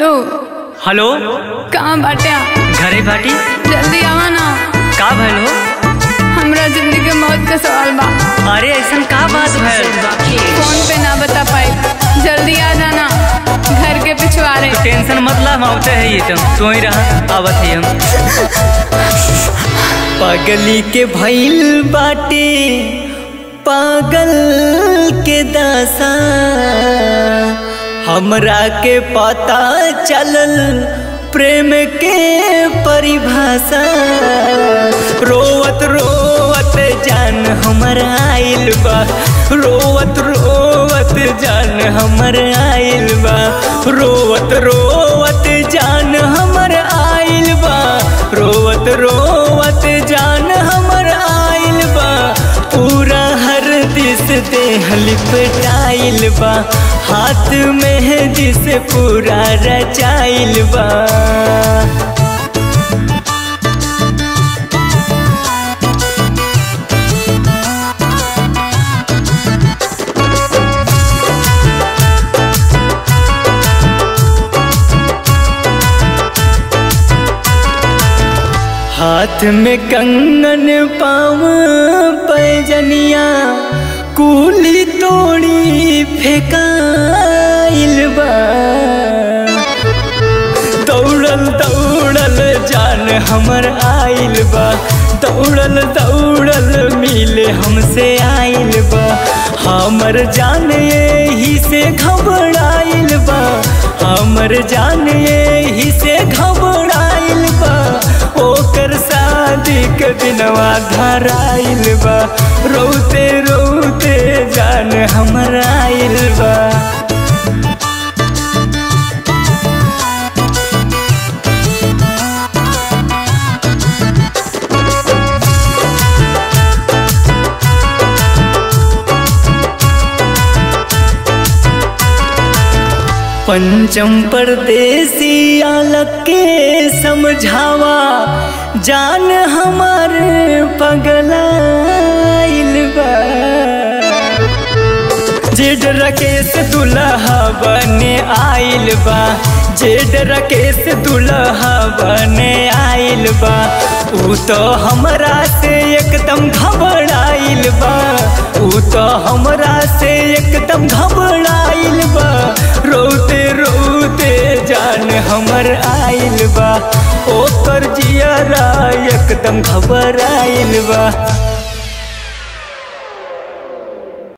hello hello कहाँ बाटे घरे बाटी जल्दी आवा ना का भइल हो हमरा जिंदगी के मौत का सवाल बा अरे ऐसन का बात भइल फोन पे ना बता पाई जल्दी आ जाना घर के पिछवाड़े तू टेंशन मत ला हम आवते है ये तुम तू ही रह आवत है हम पगली के भइल बाटे पागल के दासा हमरा के पता चलल प्रेम के परिभाषा रोवत रोवत जान हमर आइल बा रोवत रोवत जान हमर आइल बा रोवत रोवत जान हमर आइल बा रोवत रोवत जान हमर आइल बा पूरा हर दिस देह लिपटाइल बा हाथ में दिस पूरा रचाइल बा हाथ में कंगन पाव पैजनिया कुली तोड़ी फेकाइल बा दौड़ल दौड़ल जान हमर आइल बा दौड़ल दौड़ल मिले हमसे आइल बा हमर जान यही से घबराइल बा हमर जान यही से घबराइल बा ओकर शादी के दिनवा धराइल बा रोते रोते जान हमर आइल बा पंचम परदेसी आलक के समझावा जान हमार पगलाइल बा जेड रकेश दुल्हा बने आइल बा जेड रकेश दुल्हा बने आइल बा ऊ तो हमरा से एकदम घबराइल बा ऊ तो हमरा से एकदम घबराइल बा रोते रोते जान हमर आइल बा ओकर जियरा एकदम घबराइल बा